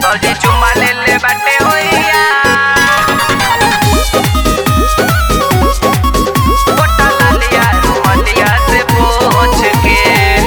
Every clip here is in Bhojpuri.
फौजी चुम्मा ले ले बाटे होइया गोटा लालिया रुमलिया से पोछ के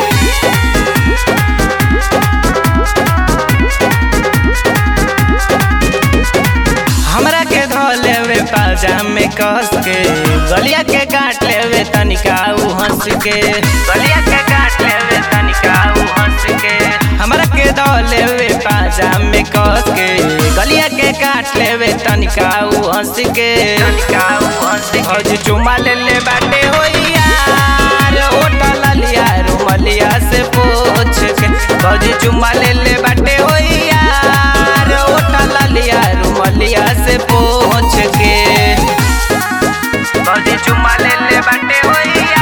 हमरा के धो लेवे पाजामे कस के गलिया के काट लेवे तनिका उ हंस के गलिया के काट लेवे तनिका उ हंस के हमरा के धो लेवे पाजामे कस के गलिया के काट लेवे तनिका उ हंस के तनिका उ हंस के आज चुमा ले ले बाटे होइया ओटा ललिया रुमलिया से पोछ के भौजी चुमा ले ले बाटे होइया ओटा ललिया रुमलिया से पोछ के भौजी चुमा ले ले बाटे होइया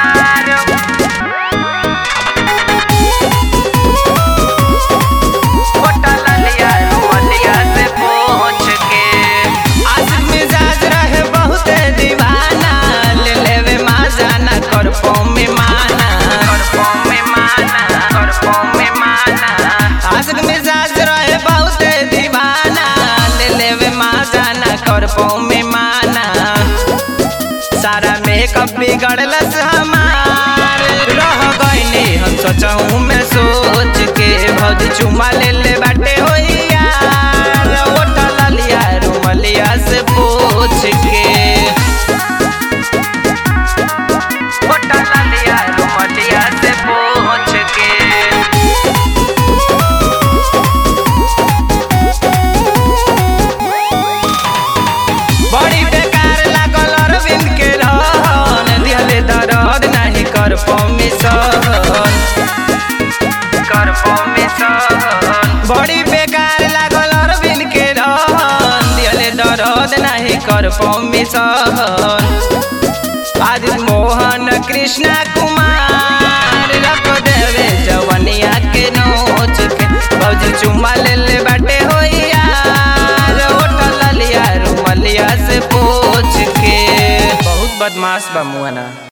ओटा ललिया रुमलिया से पोछ के आज मिजाज रहे बहुत दीवाना ले लेवे माजाना कर में माना कर में माना कर में माना आज मिजाज रहे बहुत दीवाना ले लेवे माजाना कर में माना सारा मेकअप बिगड़लस हमार रह गईनी हम सोचहूँ मैं सोच के भौजी चुमा ले ले बाटे होइया ओटा ललिया रुमलिया से पूछ के ओटा ललिया रुमलिया से पूछ के बड़ी बेकार लागल अरविंद के रहन दिहले दर्द नहीं कर परमिशन कर परमिशन बड़ी बेकार लागल अरविंद के रहन दिहले दर्द नहीं कर परमिशन आज मोहन कृष्णा कुमार रख देवे जवनिया के नोच के भौजी चुम्मा ले ले बाटे होइया ओटा ललिया रुमलिया से पोछ के बहुत बदमाश बा मुआना